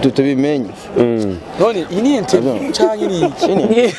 tu- tubimenye none iyi ni interview canke ni iki Ini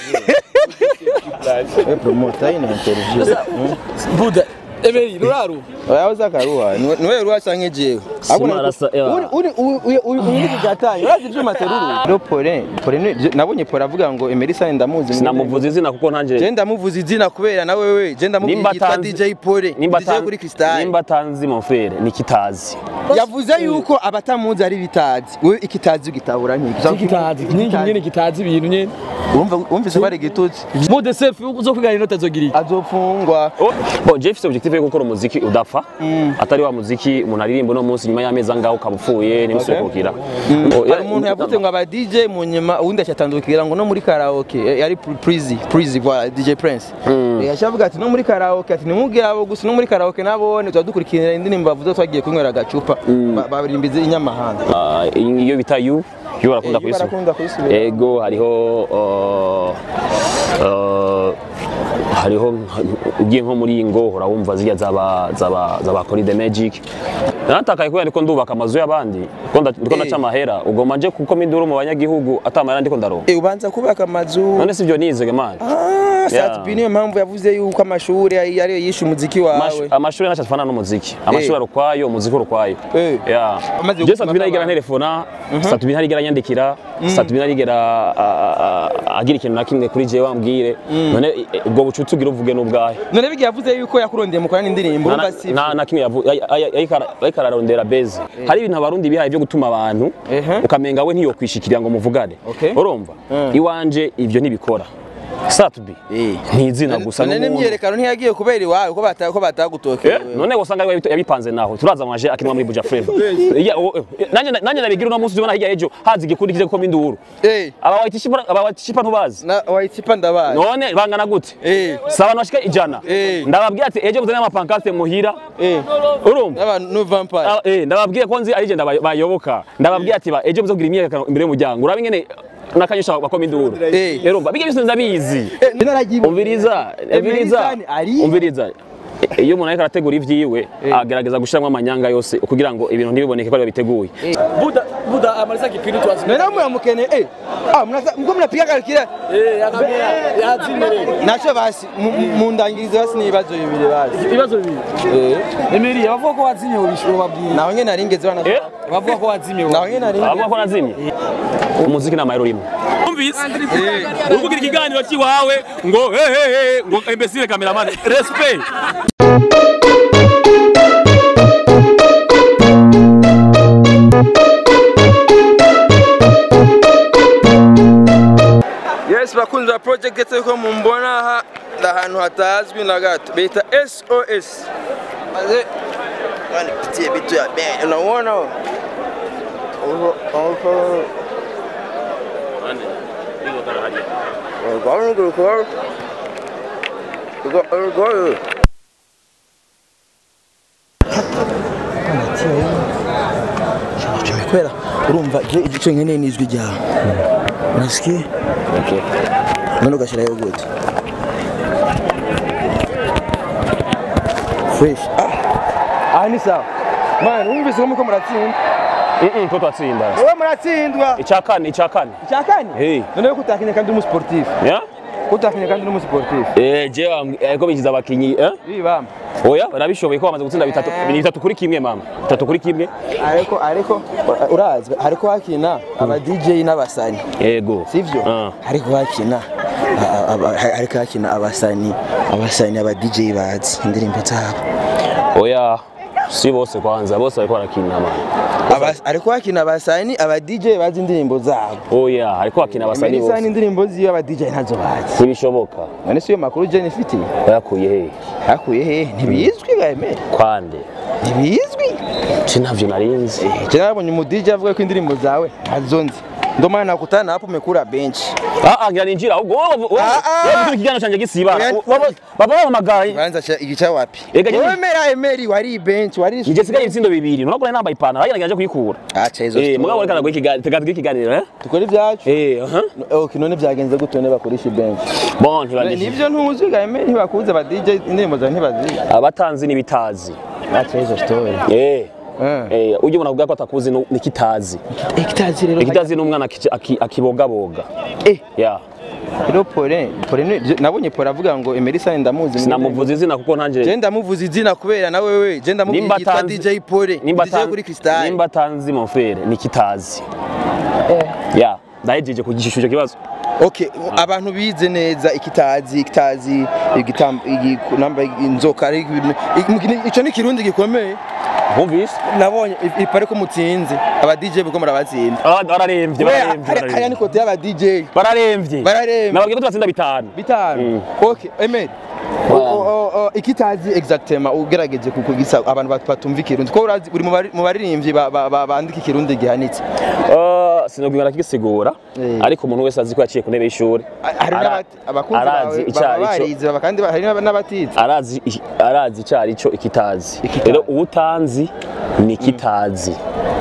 eh promoter ina interview buda emeri ruraru oya uzakaruha niwe ruha canke jewe Sima arasa, ewa. uri uri uri uri kigatanye urazi ivyuma teruru ro pole pole ni- nabonye pole avuga ngo Emerson ndamuzi sinamuvuza izina kuko je ntanje ndamuvuza izina kubera na wewe je ndamuvuza nimba yitwa atanzi DJ Pole nimba DJ kuri atanzi Cristal nimba atanzi mon frere ni kitazi yavuze yuko abatamuzi ari bitazi wewe ikitazi ugitabura nkiki kitazi nyingi nyene kitazi ibintu nyene urumva wumvise ko ari igitutsi mode selfie uzo kwigana inota zogira iki azofungwa Bon, je mfise objectif yo gukora umuziki udapfa atari wa muziki umuntu aririmba uno munsi nyuma y'amezi angahe ukaba upfuye ntimusubire kuwukira Oh, hari umuntu yavuze ngo aba DJ mu nyuma uwundi acatandukira ngo no muri karaoke eh, yari Prizi Prizi voilà DJ Prince Eh, yacavuga ati no muri karaoke ati nimubwira abo gusa no muri karaoke nabone tuba dukurikirana indirimbo bavuze twagiye kunywera agacupa Ba- barimbize inyamahanga Ah, iyo bita yu yu barakunda Eh, yu kuyisubira barakunda kuyisubira. ego hariho uh, uh, hariho nka- ugiye nko muri iyi ngo urawumva zirya zaba zaba zaba Kori the Magic natakaye kubera ndiko ndubaka amazu y'abandi ndiko nda- ndiko ndaca Eh. amahera ugoma nje kuko minduru mu banyagihugu atamahera ndiko ndaronka Eh, ubanza kubaka amazu none sivyo nize man Ah, Yeah. Satbi niyo mpamvu yavuze yuko amashuri ari ariyo yishe umuziki wawe amashuri ntacyo atufana n'umuziki amashuri ari ukwayo umuziki uri ukwayo Eh. Yeah. Amaze je gupima satubina ntarigera abantu. nterefona satubina ntarigera nyandikira satubina ntarigera ah, ah, agira ikintu na kimwe kuri jewe wambwire none eh, ubwo bucuti ugira uvuge n'ubwahe none bigiye yavuze yuko yakurondeye mukorana indirimbo Na- urumva na- si nta na kimwe yavu- ay- ay- ariko ara- ariko ararondera beze hari ibintu abarundi bihaye byo gutuma abantu Ehe. ukamenga we ntiyokwishikira ngo muvugane Okay. urumva Mm. iwanje ibyo ntibikora satubi Eh. ntizina gusa none n'umuntu n'imyerekano ntiyagiye kubera iwawe ko bata ko Eh, batagutokeye none wasanga yabi- yabipanze naho turaza amaje akinwa muri buja flavor Ya, o- eh, nanjye nanjye nabigira uno munsi ubona hirya y'ejo hazi igikundi kize gukomba induru eh aba wayitishipa aba wayitishipa ntubazi na waitipa ndabaye none bangana gute Eh. si abantu bashika ijana Eh. ndababwira ati ejo muzane amapankarte muhira eh urumva n'abantu no vampire Ah, eh, ndababwiye ko nzi ari je ndaba- bayoboka ndababwiye ati ba ejo muze kugira imyiyerekano imbere y'umuryango urabe ingene nakanyisha bakoma induru Eh. urumva bige byose ndabizi eh naragiye umviriza umviriza Emerisani ari umviriza iyo umuntu ariko arategura ivyiwe agerageza gushiramo amanyanga yose kugira ngo ibintu ntibiboneke ko ari biteguye buda buda amaliza kipindi twazi none muyamukene eh ah mnaza mko mnapiga kalkira eh yakamera yazimere nacho basi mu- mu- mundangirize basi n'ibibazo bibiri basi ibibazo bibiri eh emeri bavuga ko wazimye ubishuro babwira naho nyene naringeze bana Eh? bavuga ko wazimye naho nyene naringeze abavuga ko nazimye umuziki ni amayero rimwe Umvise uri kugira ikiganiro cy'iwawe ngo hehehe ngo imbesire cameraman respect Yes bakunzi ba project getse ko mumbona aha ahantu hatazwi na gato bita SOS maze bana pitie bitu ya ben unaona uko uko Gawani gurukor Go go Tumekwera urumva igice nkeneye n'ijwi ryawe Unasikia? none ugashyiraho gute fresh ah aha ni sawa man wumvise ko muko muratsinda Mm, ko twatsinda wowe muratsindwa icya kane icya kane icya kane Hey. none ko utakinye kandi uri umusiporutifu ya ko utakinye kandi uri umusiporutifu eh je ko bigize abakinyi eh ibi bamba oya barabishoboye ko bamaze gutsinda bitatu bitatu kuri kimwe mama bitatu kuri kimwe ariko ariko urazi ariko hakina aba DJ n'abasani yego sivyo Ah. ariko hakina a- a- a- ariko hakina abasani abasani aba DJ bazi indirimbo zabo oya si bose kwanza bose bariko barakina mama Aba- ariko hakina abasani aba DJ bazi indirimbo zabo oya ariko bakina abasani Melissa bose indirimbo ziyo aba DJ ntazo bazi ntibishoboka none si yo makuru Jane ifitiye bayakuye he hakuye he ntibizwi gaeme kwande ntibizwi ci ntavyo narinzi je nabonye umu DJ avuga ko indirimbo zawe ntazo nzi ndo maana nakutana hapo umekula bench ah ah ngira ninjira ahubwo wowe Ah, ah. wowe ikiganiro canje gisiba Oya, baba baba bamagaye banza cha igica wapi Ega nyine- wewe mera emeri wari bench wari Nije sigaye ibitsindo bibiri nurabona nambaye ipantaro hanyuma ngiye kuyikura acha hizo eh story. mugabo reka naguha ikiganiro tegavuga ikiganiro eh tukora ibyacu eh aha okay none byagenze gute ne bakoresha bench bon ntibandishije nivyo ntuzi gaeme ntibakuze aba DJ indirimbo zawe ntibazi abatanzi n'ibitazi acha hizo story eh Eh. eh ujye umuntu avuga ko atakuzi no- ni kitazi Ekitazi rero. ikitazi ni umwana aki- aki- akibogaboga Eh, ya rero Pole, Pole ni- je- nabonye Pole avuga ngo Emerson ndamuzi. sinamuvuza izina kuko Je ntanje ndamuvuza izina kubera nawe wewe je ndamuvuga nimba yitwa atanzi DJ Pole. nimba DJ atanzi kuri Crystal. nimba atanzi mon frere ni kitazi ya ndahejeje kugishusho kibazo Okay, abantu bize neza ikitazi ikitazi igitam igi namba inzoka ari ibintu- iki- ico ni kirundi gikomeye wumvise nabonye i- ipare ko mutsinze aba DJ buko murabatsinda Ah, bararemvye Kubera bararemvye hari- hariya ni bararemvye. kote y'aba DJ bararemvye Bararemvye. nababwiye ko tubatsinda bitanu bitanu okay Emed O- o- o- ikitazi exactement ugerageje kukugisa abantu bat- batumva ikirundi ko urazi uri mu bari- mu baririmbyi ba- ba- ba- bandika ikirundi gihanitse Ah, sinubwira kigisigura Eh. ariko umuntu wese azi ko yaciye ku ntebe y'ishuri hari Ara- n'abati- abakunzi arazi bawe ico baba ari cyo barize baba kandi ba- hari n'aba- n'abatize arazi arazi icyo ari cyo ikitazi Ikitazi. rero uwutanzi ni ikitazi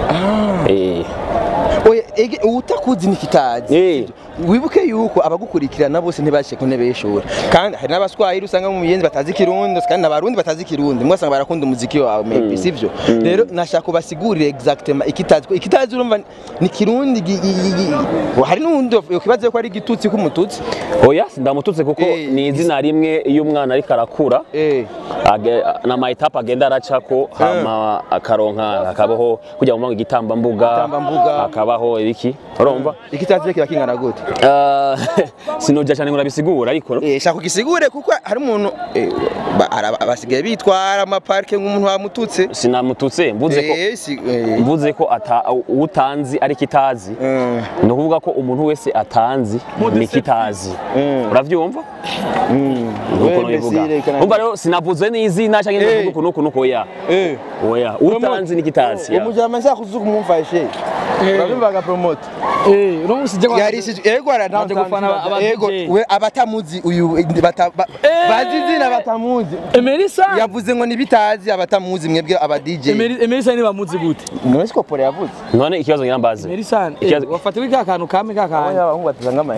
Eh, oya ege utakuzi ni ikitazi Eh. wibuke yuko abagukurikirana bose ntibashye ku ntebe y'ishuri kandi hari n'abaswahili usanga mu miyenzi batazi ikirundi kandi n'abarundi batazi ikirundi mwasanga barakunda umuziki wawe maybe sivyo rero nashaka ubasigurire exactement ikitazi ko ikitazi urumva ni kirundi gi- gi- gi- gi- hari n'undi yokibaza ko ari igitutsi k'umututsi oya ndamututse kuko Eh, ni izina rimwe iyo umwana ariko arakura eh age- na mayitapu agenda aracako hama akaronka hakabaho kugira ngo igitambambuga Igitambambuga. hakabaho ibiki urumva ikitazi kiba kingana gute Ah, sinujya cyane ngo nabisigura ariko Eh, shaka ugisigure kuko hari umuntu eh, ba- ara- basigaye bitwara amaparike nk'umuntu wamututse sinamututse mvuze ko Eh, si- eh, mvuze ko ata utanzi ari kitazi mm, ni ukuvuga ko umuntu wese atanzi ni kitazi Mm. urabyumva mm. nuko We, nabivuga Mbesire, kana- umva rero sinavuze n'izina cyangwa Eh. ndavuga uku nuku nuku oya Eh. oya utanzi ni kitazi ya. umujama nshaka kuzuka umumfashe urabyumvaga promote Eh, uno musi je yarishije yego Baje gufana aba- aba yego DJ. we abatamuzi uyu bata- ba- bazi izina batamuzi Emerisa yavuze ngo nibitazi abatamuzi mwebwe aba DJ Emerisa ni bamuzi gute none siko pole yavuze none ikibazo ngira mbaze Emerisa Ikibazo- wafatiwe ka kantu kame ka kantu abahungu batazanga ama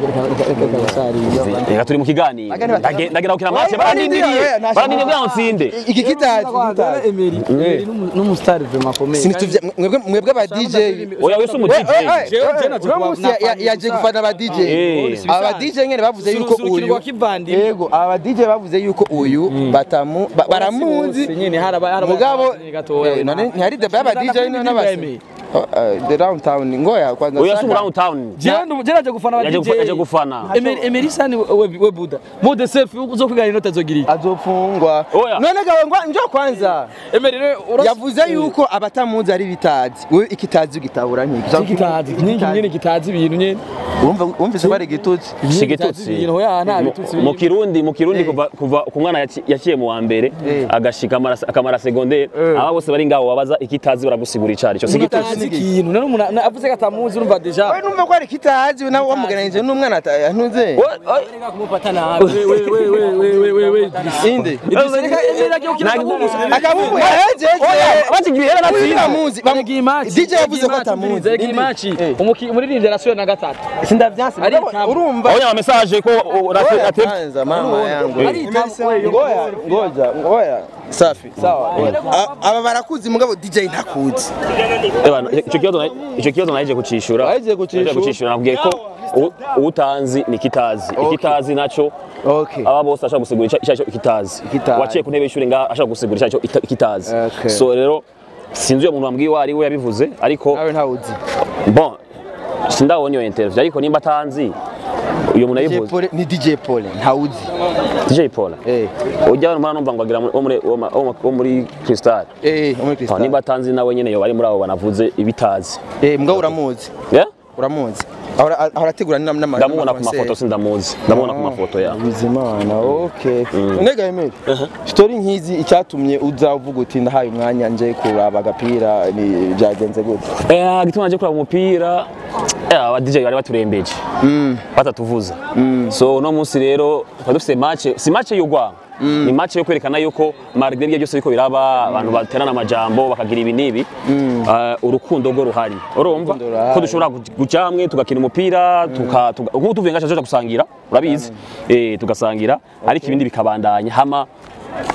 reka turi mu kiganiro Agani bata- Ndage- ndagera gukina match Oya, barandindiriye oya, nashaka- barandindiriye kugira ngo nsinde iki kitazi iki kitazi Emery Emery n'umustar vraiment akomeye sinituvye mwebwe mwebwe aba DJ oya wese umu We- we- DJ we- Jewe- we- jewe naje uno kuba- munsi ya- ya- nafanye yaje gusa. gufana aba DJ Eh. aba DJ nyene bavuze yuko Surukino uyu rwa kivandimwe. yego aba DJ bavuze yuko uyu batamu ba- baramuzi nyene haraba haraba mugabo gatoya eh, none ntihari deba y'aba DJ Ndakunda n'abasi Emmy. Oh, eh, the downtown ngoya kwanza oya si saka. umu town jewe ndu- jewe naje gufana aba yaje DJ gufa- yaje gufana Emery Emerisa ni we we buda mode selfie uzo kwigana inota azogira iki azofungwa Oya. none gawe ngo njo kwanza Emery rero uras- yavuze yuko abatamuzi ari bitazi we ikitazi ugitabura nkiki kitazi nyingi nyene kitazi ibintu nyene urumva wumvise ko ari igitutsi si igitutsi ibintu hoya nta bitutsi mu kirundi mu kirundi kuva kuva ku mwana yaci- yaciye mu wa mbere Eh. agashika amara- akamara segondere aba bose bari ngaho wabaza ikitazi baragusigura icari cyo si igitutsi kitazi ikintu none umuntu na- avuze ko atamuzi urumva deja we numva ko ari ikitazi nawe wamuganirije n'umwana ata- yantuze kumufata nabi we we we we we we we inde Emery agiye gukina akabugusa akabugu yahejeje bakigiye hera natsinda biramuzi Bam- Yagiye imaci DJ yavuze ko atamuzi yagiye Inde. imaci Eh. umuririmbyi arasuye na gatatu sindavyanse Ari mugabo itamu. urumva abonye ama message ko urate Ngoja ate kwanza mama yangu Ari itamu, we, yo. ngoja ngoja ngoja safi sawa A- aba barakuzi mugabo DJ ntakuzi Eba, icyo kibazo na- icyo kibazo naje kucishura Wahejeje kucishura? Nahejeje kucishura nabwiye ko u- uwutanzi ni kitazi ikitazi naco okay aba bose ashaka gusigura icyo icyo ikitazi Ikitazi. waciye ku ntebe y'ishuri ngaha ashaka gusigura icyo ita- ikitazi Okay. so rero sinzi uyo muntu wambwiye uwo ari we yabivuze ariko nawe ntawuzi bon sindabonye iyo interview ariko nimba atanzi uyu muntu DJ yabivuze Pole ni DJ Pole ntawuzi DJ Paul eh ujya hano numva ngo agira muri- wo muri wo ma- wo ma- wo muri Crystal eh muri Ah, Crystal nimba atanzi nawe nyene yoba ari muri abo banavuze ibitazi eh mbwa uramuzi yeah? uramuzi ahora ahora ategura n'ama ndamubona ku mafoto sindamuzi ndamubona ku mafoto ya Bizimana okay nega Emeli story nkizi icyatumye uza uvuga uti ndahaye umwanya nje kuraba agapira ni byagenze gute Eh, gituma naje kuraba umupira eh, aba DJ bari baturembeje batatuvuza so uno munsi rero twari dufite match si match y'urwango ni match yo kwerekana yuko malgré ibyo byose biko biraba abantu baterana amajambo bakagira ibi n'ibi eh, urukundo rwo ruhari urumva Urukundo ruhari. ko dushobora kuj- kuja hamwe tugakina umupira tuka tuga- nk'ubu tuvuye ngaca tuja gusangira urabizi eh tugasangira ariko ibindi bikabandanya hama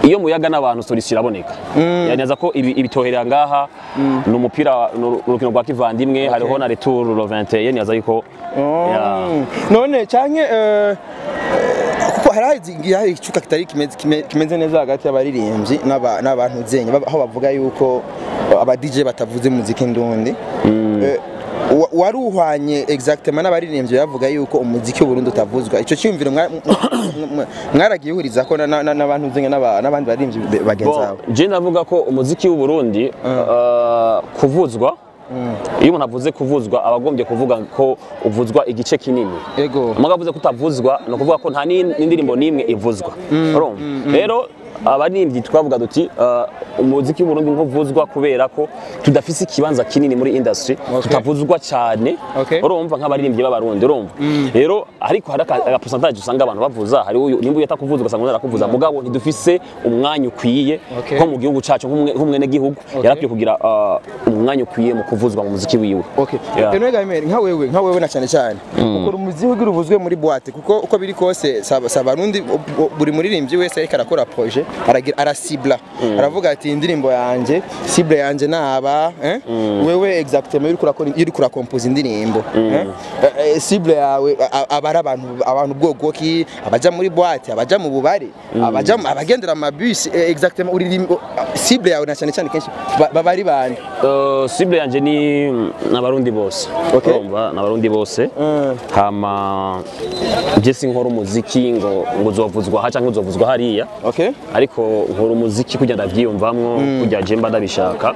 iyo muyaga n'abantu solution iraboneka yaneza ko ibi- ibitoherera ngaha ni umupira ni uru- urukino rwa kivandimwe hariho na retour le 21 nibaza yuko ya- Mm. none canke eh, kuko hari igihe hari icuka kitari kimeze kime- kimeze neza hagati y'abaririmbyi n'aba- n'abantu zenye baba- aho bavuga yuko aba DJ batavuze muziki ndundi Eh, wa- wari uhwanye exactement n'abaririmbyi bavuga yuko umuziki w'Uburundi utavuzwa ico cyumviro mwa- mwa- mwa- mwaragiye uhuriza ko na- na- n'abantu zenye n'aba- n'abandi baririmbyi be- bagenzi Bon, babo je ndavuga ko umuziki w'u Burundi uh, kuvuzwa iyo umuntu avuze kuvuzwa aba agombye kuvuga ko uvuzwa igice kinini ego Amaga avuze ko utavuzwa ni ukuvuga ko nta n'in- n'indirimbo n'imwe ivuzwa urumva rero abaririmbyi twavuga duti uh, umuziki w'uburundi nk'uvuzwa kubera ko tudafise ikibanza kinini muri industry tutavuzwa cyane Okay. urumva nk'abaririmbyi b'abarundi urumva rero ariko hari aka- agapercentage usanga abantu bavuza hari uyu nimba uyata kuvuza ugasanga undi arakuvuza mugabo ntidufise umwanya ukwiye Okay. nko mu gihugu cacu nk'umwe- nk'umwene gihugu yarakwiye kugira uh, umwanya ukwiye mu kuvuzwa mu muziki wiwe Okay. Yeah. Eno Gamer nka wewe nka wewe na cyane cyane. Ukora umuziki ugira ubuzwe muri boîte kuko uko biri kose saba sabarundi buri muririmbyi wese ariko arakora projet aragira arasibla. Aravuga ati indirimbo yanje cible yanje naba eh? wewe exactement uri kurakora uri kurakompose indirimbo eh? Eh, eh, cible yawe a- a- abari abantu abantu bwoko ki abaja muri boîte abaja mu bubare abaja mu- abagendera amabus eh, exactement uririmbo cible yawe na cyane cyane kenshi ba- baba ari bande Uh, cible yanje ni n'abarundi bose Okay. urumva n'abarundi bose Mm. hama je sinkora umuziki ngo ngo uzovuzwa aha canke uzovuzwa hariya okay ariko nkora umuziki kugira ndavyiyumvamwo kugira je mba ndabishaka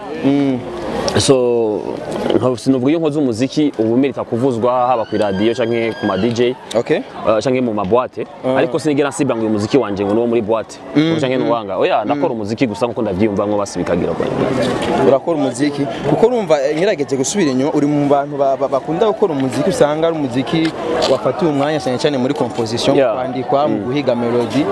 so nka- sinovuga iyo nkoze umuziki ubu merita kuvuzwa haba ku radio canke ku ma DJ okay uh, canke mu maboite ariko sinigera nsibira ngo uyu muziki wanje ngo nuwo muri boite canke nuwanga oya ndakora umuziki gusa nkuko ndavyiyumvamwo basi bikagira kwa urakora umuziki kuko urumva eh, ngerageje gusubira inyuma uri mu bantu ba- ba- bakunda gukora umuziki usanga ari umuziki wafatiwe umwanya cyane cyane muri composition Yeah. kwandikwa mu guhiga melody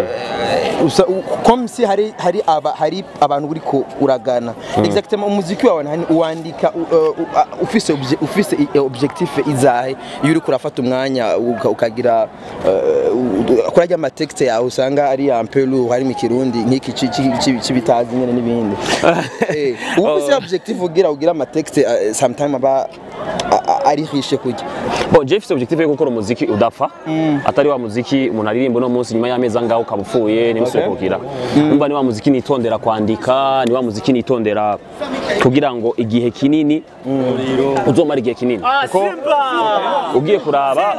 Eh, usa- u- comme si hari hari aba hari abantu uri ko uragana exactement umuziki wawe ntani uwandika u- uh, u- a- ufise obje- ufise i- eh, objectif izahe iyo uri kurafata umwanya uka- ukagira eh, u- kurajya amatekste yawe usanga ari ampelu hari mu kirundi nk'iki ci- ci- ci- c'ibitazi nyene n'ibindi Eh, uba ufise objectif ugira ugira amatekste eh, sometime aba a- a- ari riche kurya Bon, je mfite objectif yo gukora umuziki udapfa atari wa muziki umuntu aririmba uno munsi nyuma y'amezi angahe ukaba upfuye ntimusubire Okay. kugira umva ni wa muziki nitondera kwandika ni wa muziki nitondera kugira ngo igihe kinini uzomara igihe kinini kuko ugiye kuraba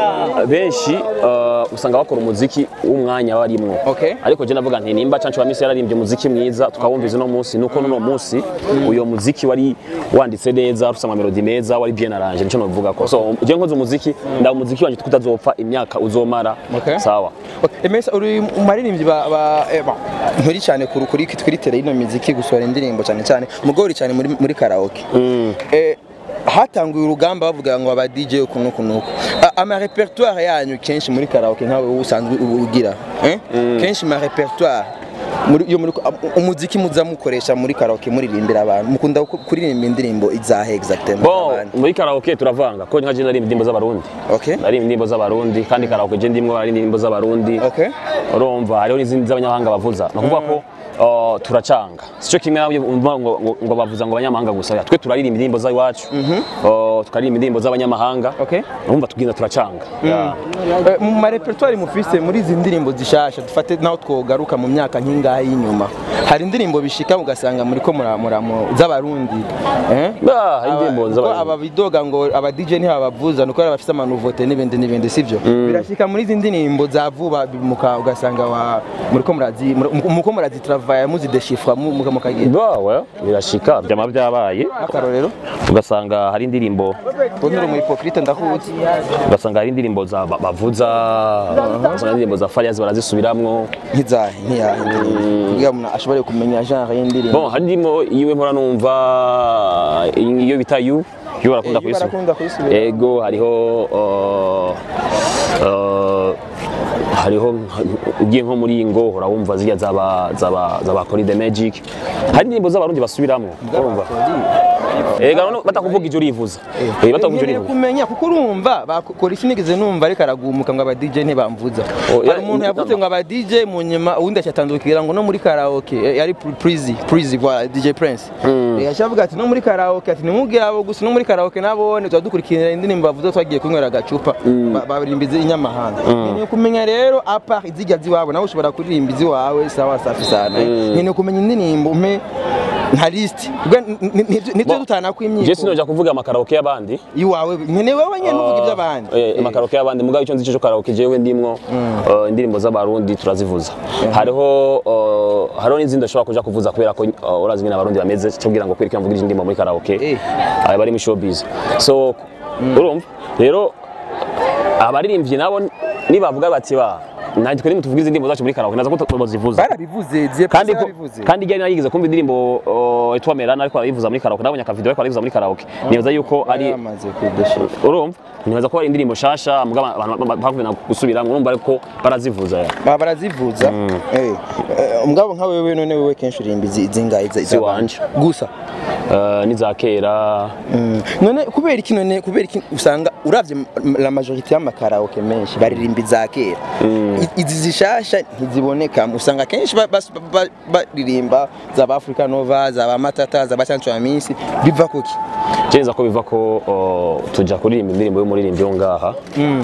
benshi uh, usanga bakora umuziki w'umwanya barimwo Okay. ariko je navuga nti nimba cancu wa misi yararimbye umuziki mwiza tukawumviza uno munsi nuko nuno munsi uyo muziki wari wanditse neza ufite amamelodi meza wari bien arrangé nico novuga ko so je nkoze umuziki nda umuziki wanje tukutazopfa imyaka uzomara Okay. sawa Emesa uri mu maririmbyi ba ba eh, ba nturi cyane kuri kuri kuri tele ino muziki gusohora indirimbo cyane cyane mugori cyane muri muri karaoke eh hatanguye urugamba bavuga ngo aba DJ ukuntu ukuntu ama repertoire yanyu kenshi muri karaoke nkawe usanzwe ugira eh kenshi ma repertoire muri iyo muri umuziki muza mukoresha muri karaoke muririmbira abantu mukunda ku- kuririmba indirimbo izahe exactement bon z'abandi? muri karaoke turavanga ko nka je narimba indirimbo z'abarundi okay narimba indirimbo z'abarundi kandi karaoke je ndimwo ari indirimbo z'abarundi okay urumva hariho n'izindi z'abanyamahanga bavuza ni ukuvuga ko uh, turacanga sico kimwe nabyo umva ngo, ngo, ngo bavuza ngo abanyamahanga gusa oya, twe turaririmba indirimbo z'iwacu uh, tukaririmba indirimbo z'abanyamahanga Okay. urumva tugenda turacanga Yeah. Eh, mu marepertoire mufise muri izi ndirimbo zishasha dufate naho twogaruka mu myaka nk'ingahe y'inyuma hari indirimbo bishika ugasanga muri ko muramuramo z'abarundi eh? Ah, hari indirimbo Aba- z'abarundi. kuko aba bidoga ngo aba DJ ntibabavuza nuko bafise amanuvote n'ibindi n'ibindi sivyo birashika muri izi ndirimbo za vuba bimuka ugasanga wa muri ko murazi muri ko murazi travaya muzi deshifra muka mukagira bawe birashika byama byabaye akarorero ugasanga hari indirimbo tonero mu hypocrite ndakuzi ugasanga hari indirimbo za ba- bavuza ugasanga hari indirimbo za Farias barazisubiramwo nkizahe nkiyahe indirimbo kugira umuntu ashobore kumenya genre y'indirimbo bon hari indirimbo yiwe mpora numva iyo bita you yo barakunda Eh, You barakunda kuyisubira kuyisubira. ego hariho uh, uh, hariho nka- ugiye nko muri iyi ngo urabumva zirya zaba zaba zaba Kori the Magic hari indirimbo z'abarundi basubiramwo urumva ega none batakuvuga ivyo urivuza eh batakuvuga ivyo nkeneye urivuza kumenya kuko urumva bakora iki nigeze numva ariko aragumuka ngo aba DJ ntibamvuza Oh, ya- hari umuntu yavuze ngo aba DJ mu nyuma uwundi acyatandukira ngo no muri karaoke eh, yari Prizi Prizi voilà DJ Prince Eh, yashavuga ati no muri karaoke ati nimubwire abo gusa no muri karaoke nabone tuba dukurikirana indirimbo bavuze twagiye kunywera agacupa ba- baririmbiza inyamahanga nkeneye kumenya rero apa izijya ziwabo nawe ushobora kuririmba iziwawe sawa safi sana nkeneye kumenya indirimbo umpe nka list ubwo nitwe dutana kwimyiko je sinoja kuvuga amakaraoke y'abandi iwawe nkeneye wowe nyine uvuga iby'abandi Eh, amakaraoke y'abandi mugabo icyo nzi cyo karaoke jewe ndimwo eh, indirimbo z'abarundi turazivuza hariho eh, hariho n'izindi ashobora kuja kuvuza kubera ko eh, urazi nyine abarundi bameze cyo kugira ngo kwereka mvugira indirimbo muri karaoke Eh. aba bari muri showbiz so urumva rero abaririmbyi nabo nibavuga bati ba nanjye twe nimutuvugize indirimbo zacu muri karaoke naza ko tuzivuza barabivuze ziye kandi ko barabivuze kandi igihe narigeze kumva indirimbo uh, Etwa Merana ariko arayivuza muri karaoke nabonye akavideo ariko arayivuza muri karaoke nibaza yuko ari yamaze kudashira urumva nibaza ko ari indirimbo shasha mugabo abantu bakuvena gusubira urumva ariko barazivuza ya baba barazivuza eh eh, umugabo nka wewe none wewe kenshi urimba izi zingahe za Si wanje. gusa uh, n'iza kera Mm. none kubera iki none kubera iki usanga uravye m- la majorité y'amakaraoke menshi baririmba iza kera I- izi zishasha ntiziboneka usanga kenshi ba- bas- ba- baririmba za ba Africa Nova za ba Matata za ba Sancho Amisi biva kuki jenza ko biva ko uh, tuja kuririmba indirimbo y'umuririmbyi wo ngaha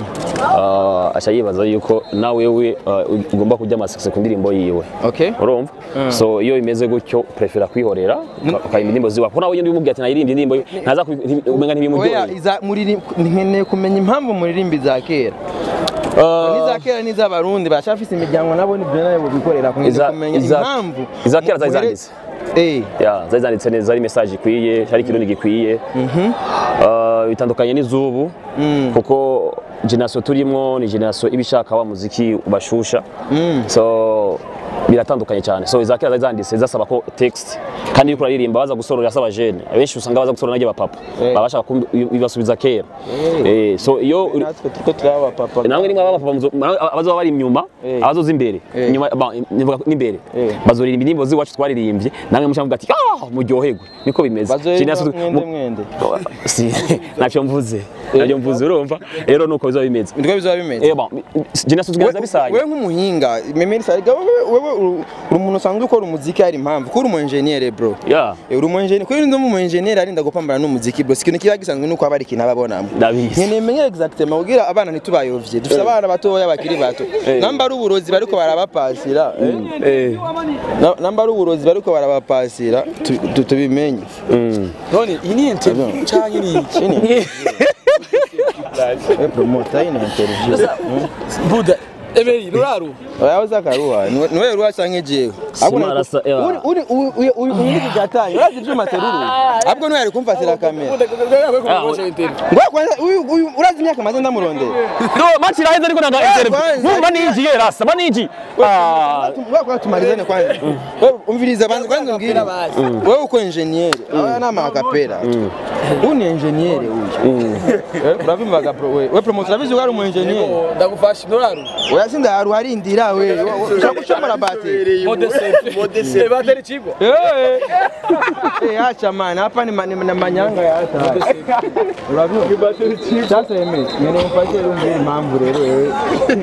uh, aca yibaza yuko nawe we uh, ugomba kujya amasese ku ndirimbo yiwe okay urumva so iyo bimeze gutyo prefera kwihorera ukayimba indirimbo ziwa kuko nawe iyo ndimubwiye ati nayirimbye indirimbo ye, ntaza ku- nti- umenga oya ntibimuryoheye iza muririm nkeneye kumenya impamvu muririmba iza kera Uh, n'iza kera n'iz'abarundi barashafise imiryango nabo nibyo nayo bikorera kumenya Iza- kumenya iza- impamvu iza kera zari muhere- zanditse. eh ya zari zanditse neza ari message ikwiye hari ikirundi gikwiye Uh, bitandukanye n'izubu kuko generation turimo ni generation ibishaka wa muziki ubashusha so biratandukanye cyane so iza kera zari zanditse zasaba ko text kandi iyo uraririmba baza gusorora asaba jeune abenshi usanga baza gusorora n'ajya bapapa baba bashaka kumbi- bibasubiza kera eh so iyo natwe turiko turaba papa namwe nimwe abapapa muzo- abazoba bari inyuma Eh. abazoza imbere Eh. inyuma ba- nivuga n'imbere Eh. bazoririmba indirimbo z'iwacu twaririmbye namwe mushavuga ati ah muryoherwe niko bimeze bazoyimba Generation- mwende mu- mwende si ntacyo mvuze ntacyo mvuze urumva rero nuko bizoba bimeze niko bizoba bimeze eh bon generation tugenza bisaye wewe nk'umuhinga memeri sariga wewe wewe uri uri umuntu usanzwe ukora umuziki hari impamvu ko uri umu engineer bro ya Eh, uri umu engineer kuri ndo mu engineer arinda gupambana n'umuziki bro sikintu kiba gisanzwe nuko aba ari ikintu ababonamo ndabizi nkeneye menye exactement kugira abana ntitubayovye dufite abana batoya bakiri bato namba ari uburozi bariko barabapasira eh? eh Na- namba ari uburozi bariko barabapasira tu- tu- tubimenye none iyi ni interview canke ni iki Ini- Eh, promoter ine interview buda eberi ruraru oya uzakaruha niwe ruha canke jewe Sima arasa- ewa. uri uri uri uri uri kugatanya urazi ivyuma teruru ahubwo niwe yari kumfatira kamera Ngwa kwanza uyu uyu urazi imyaka maze ndamurondera no match iraheze ariko nanga interview kwanza. numva niji ye rasa baniji ah Ngwa kwa tumarizane kwanza wewe umviriza banza kwanza umbwire wewe uko engineer aba nama akapera uyu ni engineer uyu Eh, urabivuga pro we we promoter urabizi ko ari umu engineer ndagufasha ruraru oya sinda haru harindira we ushaka gushomora bateri modese bateri chigwa Eh, eh, acha man, hapa ni, ma- ni na manyanga ya hata. Unajua? Sasa eme, ngene mpatie leo mbili mambo rero wewe.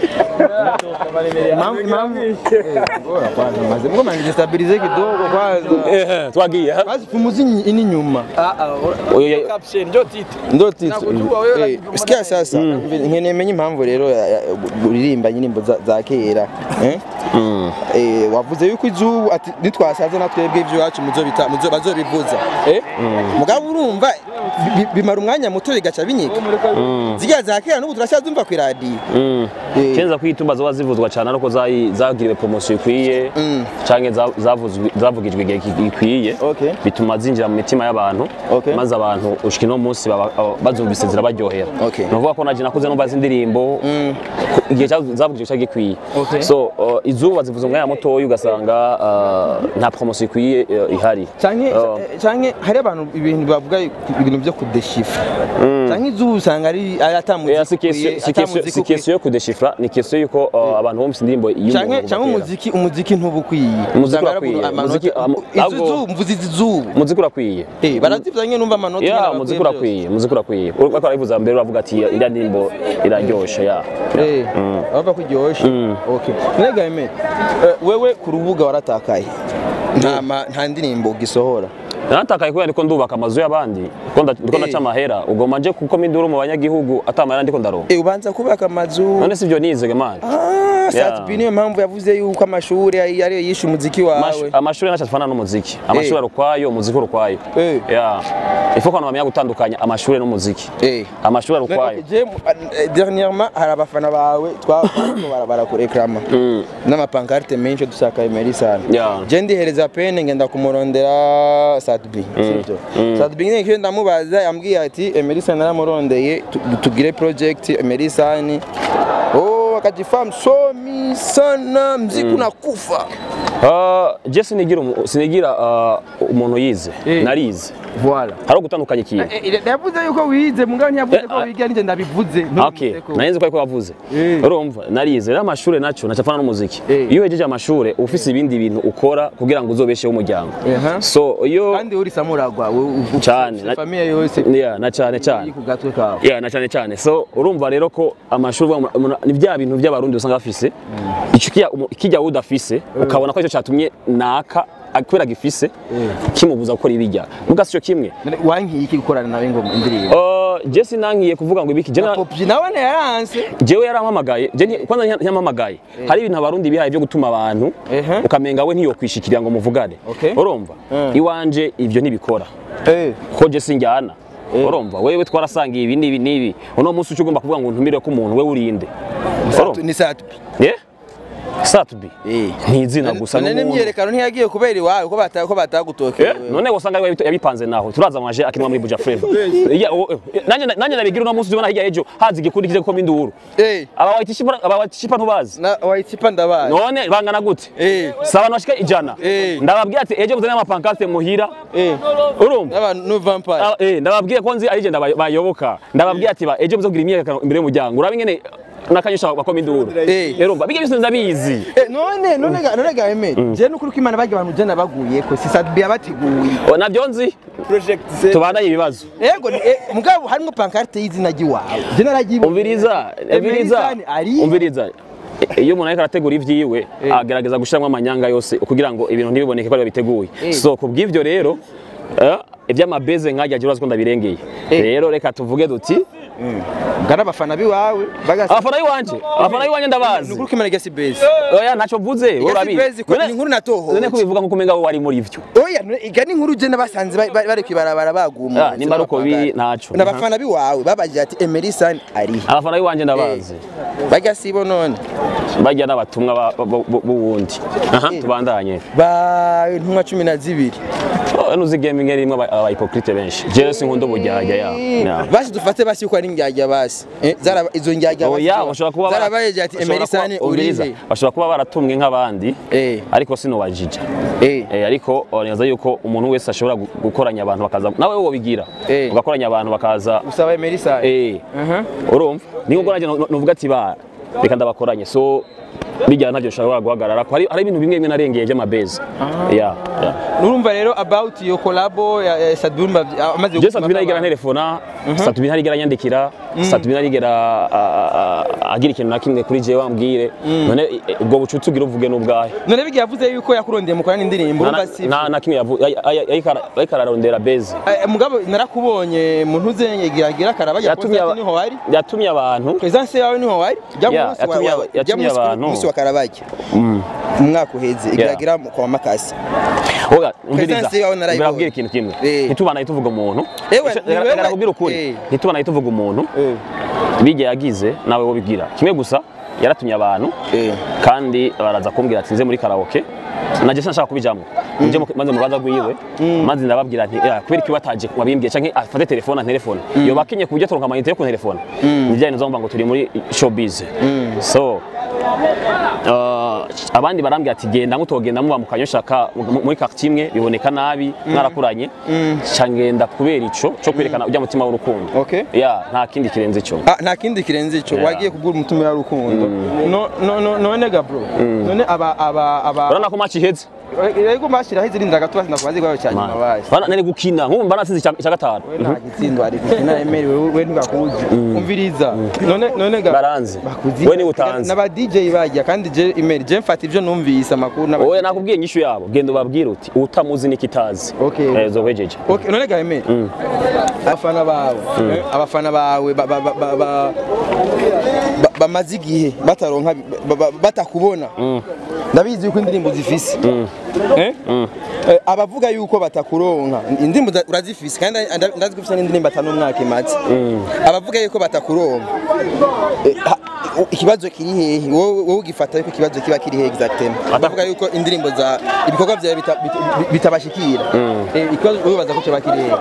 Mambo mambo. Eh, bora kwanza maze. Ngoma ngistabilize kidogo kwanza. eh twagiye ha Basi pumuzi ini nyuma. ah ah Oyo- caption ndio titre Ndo titi. Nakujua wewe Eh, unajua Sikia sasa, ngene menye impamvu rero ya- ya- uririmba nyinimbo za- za kera. Eh? Eh, wavuze yuko izubu ati nitwasaze natwebwe ivyo wacu muzo bita muzo bazobivuza. Eh? Mugabo urumva bi- bi- bimara umwanya muto bigaca binyika. Zirya za kera n'ubu turacyazumva ku radio. Mm. Eh. kenza kwitumba zoba zivuzwa cyane ariko zayi- zagiriwe promotion ikwiye Mm. canke za- zavuzwe- zavugijwe igihe gi- gikwiye Okay. bituma zinjira mu mitima y'abantu Okay. maze abantu ushika no munsi baba- aba- bazumvise zirabaryohera Okay. ni ukuvuga ko naje nakuze numva izi ndirimbo ku- igihe cya- zavugije cyari gikwiye Okay. so uh, izuba zivuze umwanya mutoya ugasanga uh, nta promotion ikwiye uh, ihari canke Uh, canke hari abantu ibintu bavuga ibintu byo kudeshifra canke izuba usanga ari ari Eh, si question- si question- si question yo kudeshifra ni question yuko uh, abantu bumvise indirimbo y'umuntu canke kuva canke kera. umuziki umuziki ntuba ukwiye Umuziki Usanga ari urakwiye, amanota- umuziki- am- izo ahubwo- zuba mvuze izi zuba umuziki urakwiye Eh, barazivya nyene numva amanota ya nyene umuziki bakwiye urakwiye umuziki urakwiye uriko arabivuza mbere uravuga ati iriya ndirimbo iraryoshe ya byose. Eh, urumva ko iryoshe okay nega eme wewe ku rubuga waratakaye nta ma- nta ndirimbo gisohora natakaye kubera ndiko ndubaka amazu y'abandi ndiko nda- ndiko Eh. ndaca amahera ugoma nje kuko minduru mu banyagihugu atamahera ndiko ndaronka Eh, ubanza kubaka amazu none sivyo nizege mani Ah, Yeah. Satbi niyo mpamvu yavuze yuko amashuri ari ariyo yishe umuziki wawe amashuri naco atufana n'umuziki amashuri ari ukwayo umuziki uri ukwayo Eh. ya ifo ko abantu bamenya gutandukanya amashuri n'umuziki Eh. amashuri ari ukwayo Je, eh, dernièrement hari abafana bawe twabariko barabara kureklama n'amapankarte menshi dusaka Emery sana Yeah. je ndihereza pene ngenda kumurondera Sadbi sivyo Sadbi nyine kiyo ndamubaza yambwiye ati Emery sana naramurondeye tu- tugire project Emery sana oh akajifahamu somi sana mziki unakufa Uh, je sinigira umu- sinigira uh, umuntu yize Eh. narize voilà hari ugutandukanya ikintu yavuze yuko wize mugabo ntiyavuze ko Eh, wiga nije ndabivuze Okay, narinzi ko ariko wavuze. Eh. Urumva, narize rero amashuri naco nacapana n'umuziki. Eh. Iyo uhejeje amashuri uba ufise ibindi bintu ukora kugira ngo uzobesheho umuryango. Aha. So iyo kandi uri samuragwa Cane, na- famiye yose yeah, na cane cane. iri ku gatwe kawe Yeah, na cane cane. So urumva rero ko amashuri uvuga ngo umuntu- ni bya bintu by'abarundi usanga bafise. Ico kijya kijya udafise ukabona ko ico catumye naka kubera gifise kimubuza gukora ibijya. Muga sico kimwe. None wankiye iki gukorana nawe ngo indirimbo Uh, je sinankiye kuvuga ngo ibiki je na- Popji nawe yaranse jewe yarampamagaye je nti- kwanza ntiya- ntiyampamagaye hari ibintu abarundi bihaye byo gutuma abantu Ehe. ukamenga we ntiyokwishikira ngo muvugane Okay. urumva Mm. iwanje ivyo ntibikora eh ko je sinjyana urumva wewe twarasangiye ibi n'ibi n'ibi uno munsi uca ugomba kuvuga ngo ntumire ko umuntu we urinde urumva ni Satbi ye satubi eh ni izina gusa none n'umuntu n'imyerekano ntiyagiye kubera iwawe ko bata ko Eh, batagutokeye none wasanga yabi- yabipanze naho turaza amaje akinwa muri buja flavor Ya, o- eh, nanje nanje nabigira uno munsi ubona hirya ejo hazi igikundi kije gukoma induru eh aba wayitishipa aba wayitishipa ntubazi na wayitsipa ndabaye none bangana gute eh si abantu bashika ijana Eh. ndababwira ati ejo muzane amapankarte muhira eh urumva n'abantu no vampire Ah, eh, ndababwiye ko nzi arije bayoboka ndababwira ati ba ejo muzogira imyiyerekano imbere y'umuryango uraba ingene nakanyusha bakoma induru Eh. urumva bijya byose ndabizi Eh, none none ga none ga eme je nukuri ko imana bagiye abantu je nabaguye ko si Satbi yabateguye O, navyo nzi project tubandanye ibibazo Ego ni eh, mugabo harimo pankarte y'izina ry'iwawe je naragiye umviriza umviriza Emerisani ari umviriza E- iyo umuntu ariko arategura ivyiwe agerageza gushiramo amanyanga yose kugira ngo ibintu ntibiboneke ko ari biteguye Eh. so kubw'ivyo rero eh, ivy'amabeze nkajya jya urazi ko ndabirengeye Eh. rero reka tuvuge duti ngana abafana biwawe bagasa abafana b'iwanje abafana b'iwanje ndabazi nukuri ko imana igasi base oya ntacyo mvuze wowe urabizi base ko ni inkuru natohoje. none kubivuga nkuko umenga wowe wari muri vyo oya none iga ni inkuru je nabasanze ba- ba- bari kwibarabara baguma Ah, nimba ari uko biri, ntaco. n'abafana biwawe babagira ati Emerisani ari abafana b'iwanje ndabazi bagasibo none bajya n'abatumwa ba- ba- bu- b'uwundi aha tubandanye ba ntumwa cumi na zibiri Oh, nuzi gaming rimwe aba aba hypocrite benshi jewe sinkunda ubujyajya ya ya. basi dufate basi yuko ari indyarya basi Eh, zaraba- izo ndyarya basi oya bashobora kuba bara- zarabayeje ati bashobora Emerisani kuba- umviriza, urihe bashobora kuba baratumwe nk'abandi Eh. ariko sinubajija eh Eh, ariko neza yuko umuntu wese ashobora gu- gukoranya abantu bakaza nawe wobigira Eh. ugakoranya abantu bakaza usaba Emerisani eh aha urumva niyo ubwo nanjye nu- nuvuga ati ba reka ndabakoranye so bijyana ntabyo nshobora guhagarara ko hari hari ibintu bimwe bimwe narengeye by'amabezi ya ya nurumva rero about iyo collabo ya ya Sadbi urumva amaze je satubina arigera ntelefona satubina arigera nyandikira satubina arigera a- a- agira ikintu na kimwe kuri jewe wambwire none eh, ubwo bucuti ugira uvuge n'ubwahe none bigiye yavuze yuko yakurondeye mukorana indirimbo Nta- urumva si nta na kimwe yavu- ay- ay- ariko ara- ariko ararondera bezi Eh, mugabo narakubonye muntu uzenyegira gira karaba ya yatumye aba- niho wari yatumye abantu presence yawe niho wari jya Yeah, munsi wa yatumye aba- wa- jya yatumye munsi abantu. munsi wa karabaki umwaka uheze igira kwa makasi Oga, umviriza Presence yawe narayibonye. mbabwira ikintu kimwe Eh. ntitubanaye tuvuga umuntu Ewe, ni wewe- reka kubwira ukuri Eh. ntitubanaye tuvuga umuntu bijya yagize nawe wo bigira kimwe gusa yaratumye abantu Eh. kandi baraza kumbwira ati nze muri karaoke najye sinashaka kubijamwo nje mu- maze mu rubanza rwiwe maze ndababwira nti "Eh, kubera iki wataje wabimbwiye canke afate telefone antelefone iyo bakenye ku buryo turonka amayinite yo ku telefone nijyanye nzomva ngo turi muri showbiz so uh, abandi barambwira ati genda mutogenda muba mu kanyoshaka mu- muri quartier imwe biboneka nabi mwarakuranye ca ngenda kubera ico co kwerekana ujya mutima w'urukundo Okay. ya nta kindi kirenze ico Ah, nta kindi kirenze ico Yeah. wagiye kugura umutumira w'urukundo no no no none ga bro none aba aba aba urabona ko match iheze yego mbashiraho izirinda gato basi ndakubaza igwaro cya nyuma basi Bana- nari gukina nk'ubu banatsinze icya icya gatanu we nta gitsindo ari gukina emerewe we ntibakuzi umviriza none none ga Baranzi. bakuzi We niwe utanzi. n'aba DJ bajya kandi je email je mfata ivyo numvise amakuru n'aba oya nakubwiye inyishu yabo genda ubabwire uti utamuzi nikitazi Okay. eh zohejeje Okay, none ga email abafana bawe eh, abafana bawe ba- ba- ba- ba- ba- ba- bamaze igihe bataronka ba- ba- batakubona ndabizi yuko indirimbo zifise Eh? Eh, abavuga yuko batakuronka indirimbo za- urazifise kandi nda- ndazi ko ufise n'indirimbo atanu umwaka imaze abavuga yuko batakuronka eh, ha- ikibazo kiri hehe wowe wowe ugifata yuko ikibazo kiba kiri hehe exactement abavuga yuko indirimbo za ibikorwa vyawe bita- bita- bitabashikira Eh, ikibazo wowe baza ko kiba kiri hehe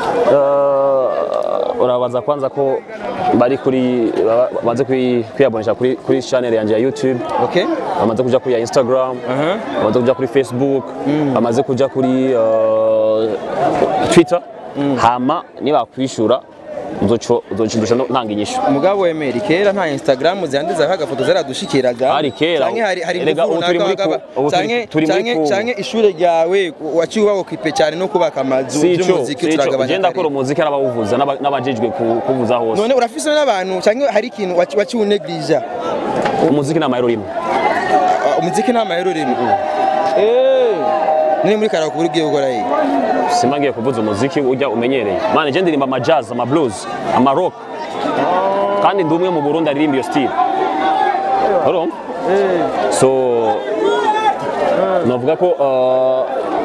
Uh, urabaza kwanza ko bari kuri ba- bamaze kwi- kwiyabonesha kuri kuri channel yanjye ya YouTube okay bamaze kuja kuri ya Instagram Aha. bamaze kuja kuri Facebook bamaze kuja kuri uh, Twitter hama nibakwishura uzoco uzocindusha no- ntanga inyishu umugabo wemera kera nta instagram zanditseho agafoto zaradushikiraga Hari kera. canke hari hari Erega ingufu ubu turi muri runaka ku- wagaba- ubu turi- canke turi muri canke ku- canke ishure ryawe waciye ubakipe cyane no kubaka amazu sico by'umuziki sico turagabanya ugenda kare. akora umuziki arabawuvuza n'aba- n'abajejwe ku- kuvuza hose none urafise n'abantu canke hari ikintu waci- waciye uneglija umuziki ni amayero rimwe Ah, umuziki nta mahero rimwe Eh, none muri karaoke uri ugiye gukora iyi simba ngiye kuvuza umuziki ujya umenyereye mane je ndirimba ama jazz ama blues ama rock kandi ndi umwe mu Burundi aririmba iyo style urumva so novuga ko uh,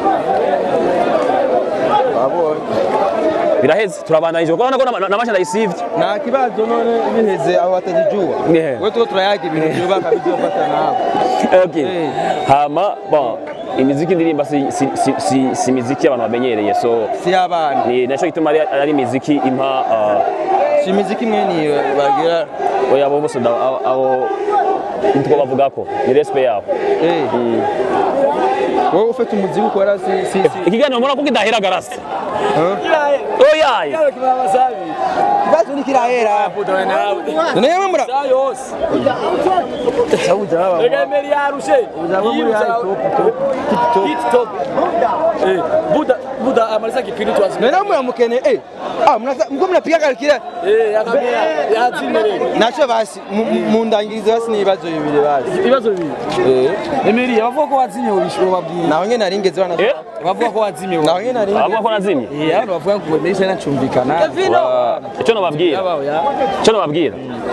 biraheze turabandanije kuko urabona ko nama- namasha ndayisivye nta kibazo none biheze aho batajijuwa Yeah. we tuko turayaga ibintu byubaka bizofata nawe okay. Eh. hama bon imiziki ndirimba si, si, si, si, si miziki abantu bamenyereye so si abana ni naco gituma ari, ari imiziki impa uh, si imiziki imwe niyo bagira oya abo bose nda- abo- abo nitwo bavugako ni respect yabo Eh. wowe ufite umuziki ukora si si si ikiganiro mbona ko kidahera garasi oyaye ikibazo ni kirahera none yewe mura sabuja baba buda amaliza kipindi tuwazi none mura mukene eh ah mnaza mko mnapiga kalkira yazimereye nacho basi mu- mu- mundangirize basi n'ibibazo bibiri basi ibibazo bibiri emeri bavuga ko wazimye ubabwira naho nyene naringeze bana Eh? bavuga ko wazimye naho nyene naringeze abavuga ko nazimye Eh, abantu bavuga ngo nahise nacumbikana Wa- icyo nababwira yabaho ya icyo nababwira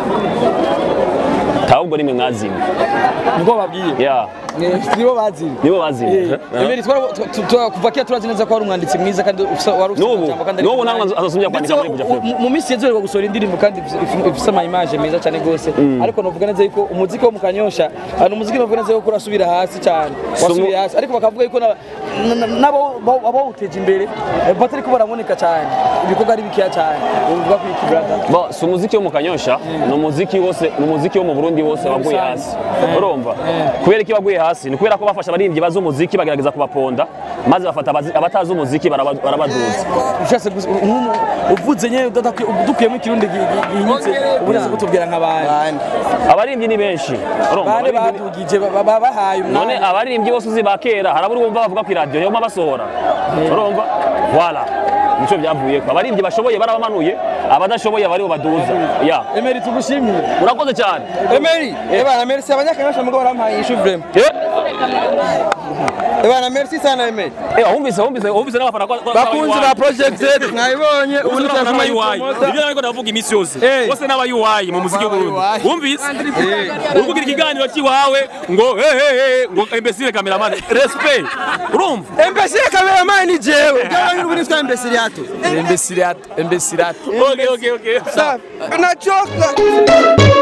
ahubwo nimwe mwazimye niko babwiye ya nibo bazimye nibo bazimye emeri twara- tu- tu- tu- kuva kera turazi neza ko wari umwanditsi mwiza kandi ufise- wari ufise n'ubu amajambo kandi ari n'ubu ku namwe mwanya. azasumya ndetse kwandika muri buja mu- mu minsi yazoherwa gusohora indirimbo kandi ifise- ifise ama image meza cyane rwose ariko novuga neza yuko umuziki wo mu kanyosha ari umuziki novuga neza yuko urasubira hasi cyane wasubiye hasi ariko bakavuga yuko na- na- nabo bo- abawuteje imbere eh, batariko baraboneka cyane ibikorwa ari bikeya cyane uvuga ko iki brother Bo, si umuziki wo mu kanyosha ni umuziki wose ni umuziki wo mu burundi wose waguye hasi urumva kubera iki waguye hasi ni kubera ko bafashe abaririmbyi bazi umuziki bagerageza kubaponda maze bafata abazi- abatazi umuziki baraba- barabaduza ushatse gusa- nk'umu- uvuze nyine udadakwiye- dukuyemo ikirundi gi- gi- gihinyitse ubuze kutubwira nk'abandi bandi abaririmbyi ni benshi urumva bande abaririmbyi- badugije ba- ba- bahaye none umwanya abaririmbyi bose uzi ba kera harabura wumva bavuga ku iradiyo yoma basohora urumva wala nicyo byavuyeko abaririmbyi bashoboye barabamanuye abadashoboye baribo baduza ya emeri tugushimire urakoze cyane Emery ebana merci abanyakanyosha mugo barampaye ishu vraiment Eh, ebana merci sana Emery eh, wumvise wumvise wumvise n'abafana kwa- kwa- bakunzi kwa- ba project Z mwabibonye ubu Ubu ni n'abafana ba cyazuma UI. Ibyo nariko ndavuga iminsi yose. Eh. Bose n'aba UI mu muziki Aba w'Uburundi. UI. Wumvise? Uri kugira ikiganiro cy'iwawe ngo hey hey hey ngo imbesire cameraman. Respect. Urumva? Imbesire cameraman ni jewe gawa ni ubunitwa imbesire yato embesirato embesirato Okay okay okay. safi nachoka